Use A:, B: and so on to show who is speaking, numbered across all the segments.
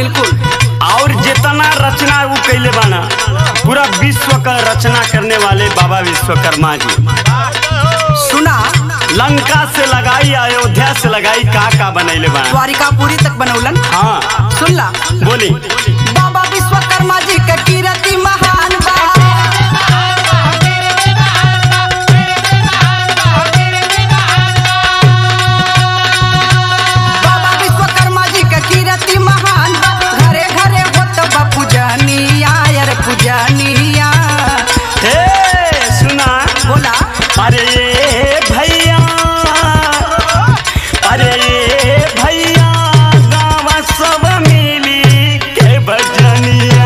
A: बिल्कुल
B: और जितना रचना वो कैले बाना पूरा विश्व का रचना करने वाले बाबा विश्वकर्मा जी
A: सुना
B: लंका से लगाई अयोध्या से लगाई का का बनैले बाना
A: द्वारिकापुरी तक बनौलन
B: हाँ
A: सुन ला
B: बोली
A: बाबा विश्वकर्मा जी के कीर्ति महान बा बाबा विश्वकर्मा जी के कीर्ति महान बा घरे घरे होत बा पूजनिया यार पूजनिया
B: हे सुना
A: बोला
B: अरे भैया अरे भैया गाँव सब मिली के भजनिया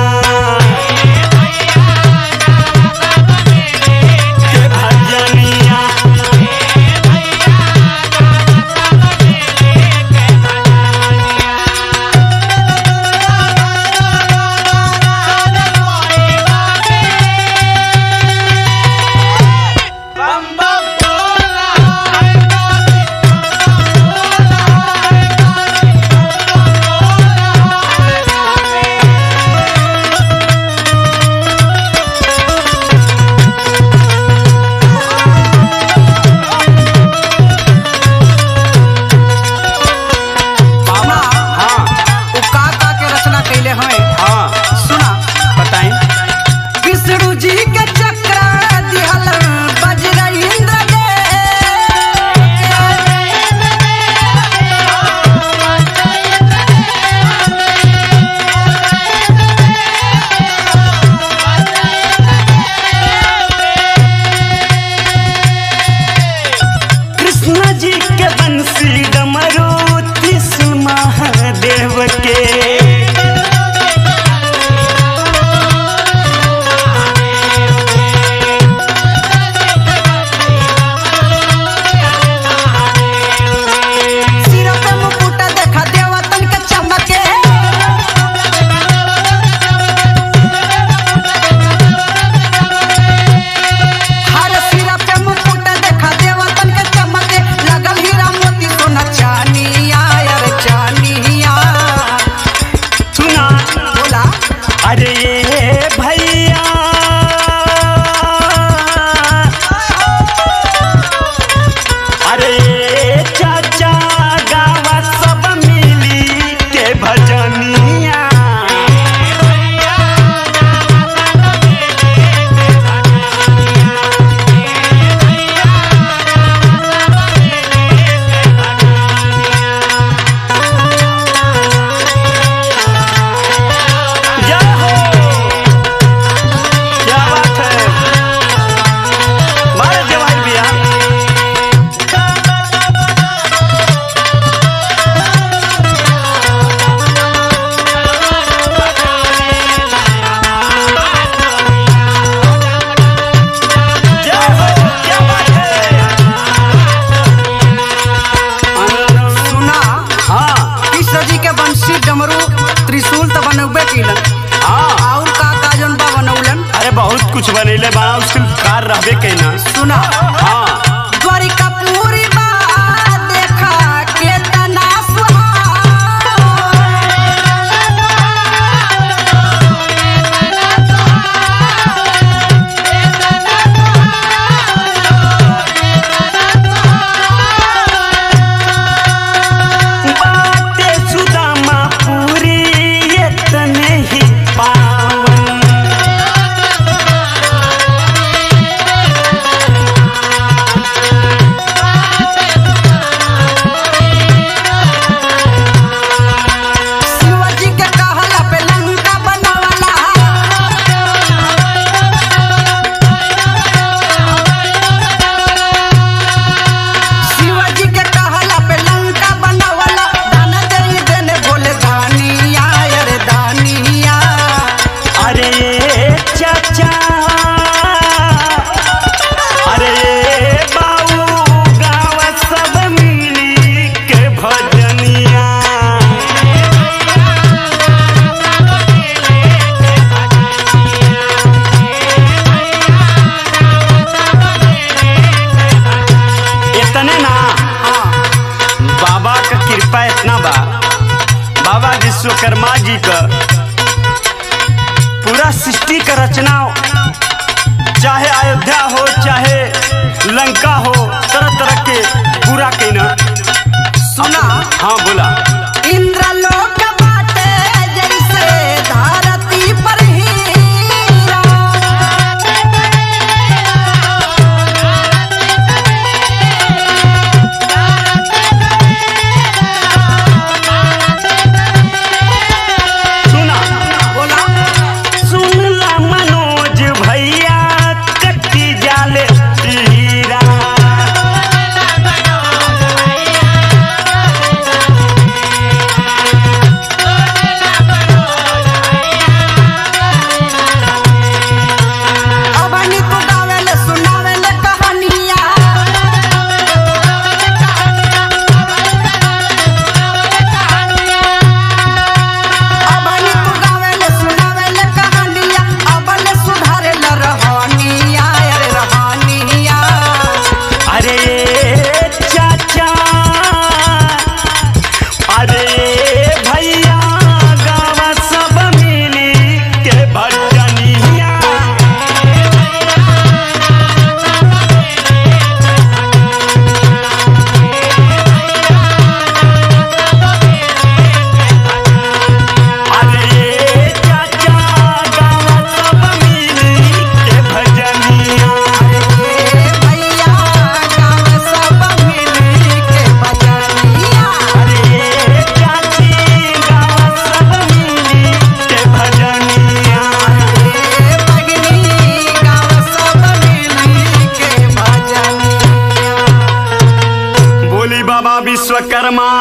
B: के भजनिया
A: सुना
B: हाँ
A: उ का का के रचना कैले हैं
B: हाँ
A: सुना
B: बताई
A: विष्णु जी के चक्र दिहल बजरंद्र दे
B: कृष्ण जी के बंसी डमरू त्रिशूल महादेव के
A: सिर पे मुकुट देखा देवतन के चमके हर सिर पे मुकुट देखा देवतन के चमके लगल हीरा मोती सोना चानिया यार चानिया
B: सुना
A: बोला
B: अरे ये भैया अरे ये चाचा गाँव सब मिली के भजनिया जय हो क्या बात है मारे जवाई भैया जय हो क्या बात है
A: सुना
B: हाँ
A: कृष्ण जी के बंशी डमरू त्रिशूल तो बनौबे किलन
B: हाँ
A: और का का जौन बा बनौलन
B: अरे बहुत कुछ बनैले बा उसके कार रहबे कैना
A: सुना
B: हाँ
A: द्वारिकापुरी बा देखा केतना सुहावन
B: बाटे सुदामा पूरी इतने ही पावन बाबा विश्वकर्मा जी का पूरा सृष्टि का रचना चाहे अयोध्या हो चाहे लंका हो तरह तरह के पूरा कहना
A: सुना
B: हाँ बोला
A: इंद्रलोक बाटे जैसे धरती पर हीरा
B: सुना
A: बोला
B: सुनला मनोज भैया कच्ची जाले हीरा
A: अबनी तू गावेले सुनावेले कहानिया अबनी तू गावेले सुनावेले कहानिया अबले सुधारेला रहनिया अरे रहनिया
B: अरे चाचा अरे भैया गाँव सब मिली के भजनिया अरे चाचा गाँव सब मिली के भजनिया
A: ए भैया गाँव सब मिली के बजनिया
B: अरे चाची गाँव सब मिली के भजनिया
A: ए भगनी गाँव सब मिली के बजनिया
B: बोली बाबा विश्वकर्मा